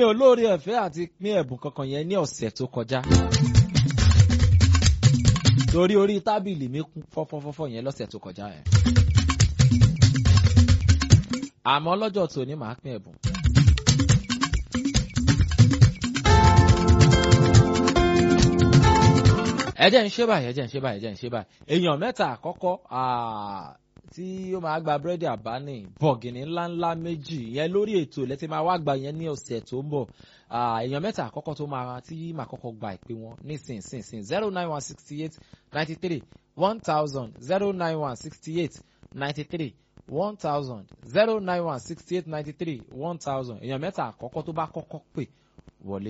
ò lóore ọ̀fẹ́ àti pín ẹ̀bùn kankan yẹn ní ọ̀sẹ̀ tó kọjá. torí orí tábìlì mi kún fọ́fọ́fọ́fọ́ yẹn lọ́sẹ̀ tó kọjá yẹn. àmọ́ lọ́jọ́ tòní màá pín ẹ̀bùn. ẹ jẹ́ ń ṣe báyìí ẹ jẹ́ ń ṣe báyìí ẹ jẹ́ ń ṣe báyìí èèyàn mẹ́ta àkọ́kọ́ tí ó máa gba búrẹ́dì àbáni bọ̀gìnì ńláńlá méjì yẹn lórí ètò lẹ́tí máa wá gba yẹn ní ọ̀sẹ̀ tó ń bọ̀ èèyàn mẹ́ta àkọ́kọ́ tó máa tí màá kọ́kọ́ gba ìpè wọn nísinsìnyí zero nine one sixty eight ninety three one thousand zero nine one sixty eight ninety three one thousand zero nine one sixty eight ninety three one thousand èèyàn mẹ́ta àkọ́kọ́ tó bá kọ́kọ́ pè wọlé.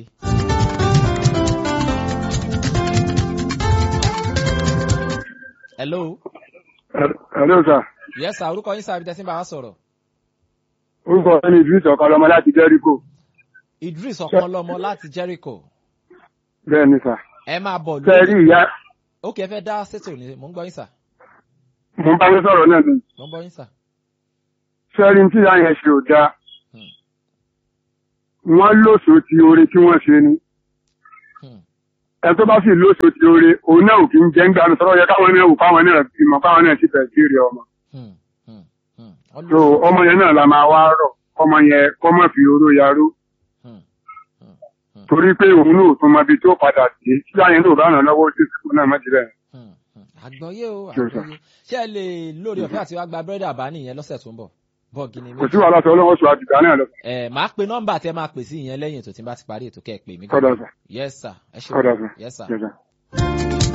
hello. hello sir. yes sir orúkọ yín sábà tẹ́sí bá wa sọ̀rọ̀. orúkọ mi idris ọ̀kanlọ́mọ láti jẹ́ríkò. idris ọ̀kanlọ́mọ láti jẹ́ríkò. bẹ́ẹ̀ ni sà. ẹ máa bọ̀ lórí. sẹ́ẹ̀rì ìyá. ó kì í fẹ́ dá sétò ní mò ń gbọ́ yín sà. mo ń bá yín sọ̀rọ̀ náà ni. mò ń gbọ́ yín sà. sẹ́ẹ̀rì tí ìyá yẹn ṣe ò dáa. wọ́n lóṣù ti oore tí wọ́n ṣe ni ẹ tó bá sì lóṣù tí oore òun náà ò kí ń jẹ́ ń gbanu sọ́rọ́ yẹ káwọn náà wò káwọn náà bímọ káwọn náà sì fẹ́ sí rí ọmọ. so ọmọ yẹn náà la máa wá rọ̀ ọmọ yẹn kọ́ mọ̀ fi oró yarú. torí pé òun náà tún mọ ibi tó padà sí tí àyẹn náà bá ràn lọ́wọ́ sí ìsìnkú náà mọ́tì rẹ̀. àgbọ̀yé o àgbọ̀yé ṣé ẹ lè lórí ọ̀fẹ́ àti wá gba búrẹ́dì àbáni yẹn lọ́sẹ̀ tó ń bọ̀ bọ́ọ̀gì ni kò sí wàhálà sọ ọlọ́wọ́ sọ àdìgbà náà lọ. ẹ máa pe nọ́mbà tẹ máa pè sí ìyẹn lẹ́yìn ètò tí n bá ti parí ètò kẹ́ ẹ pè mí. kọ́dà sà. yes sir ẹ ṣe kọ́dà sà. yes sir. yes sir.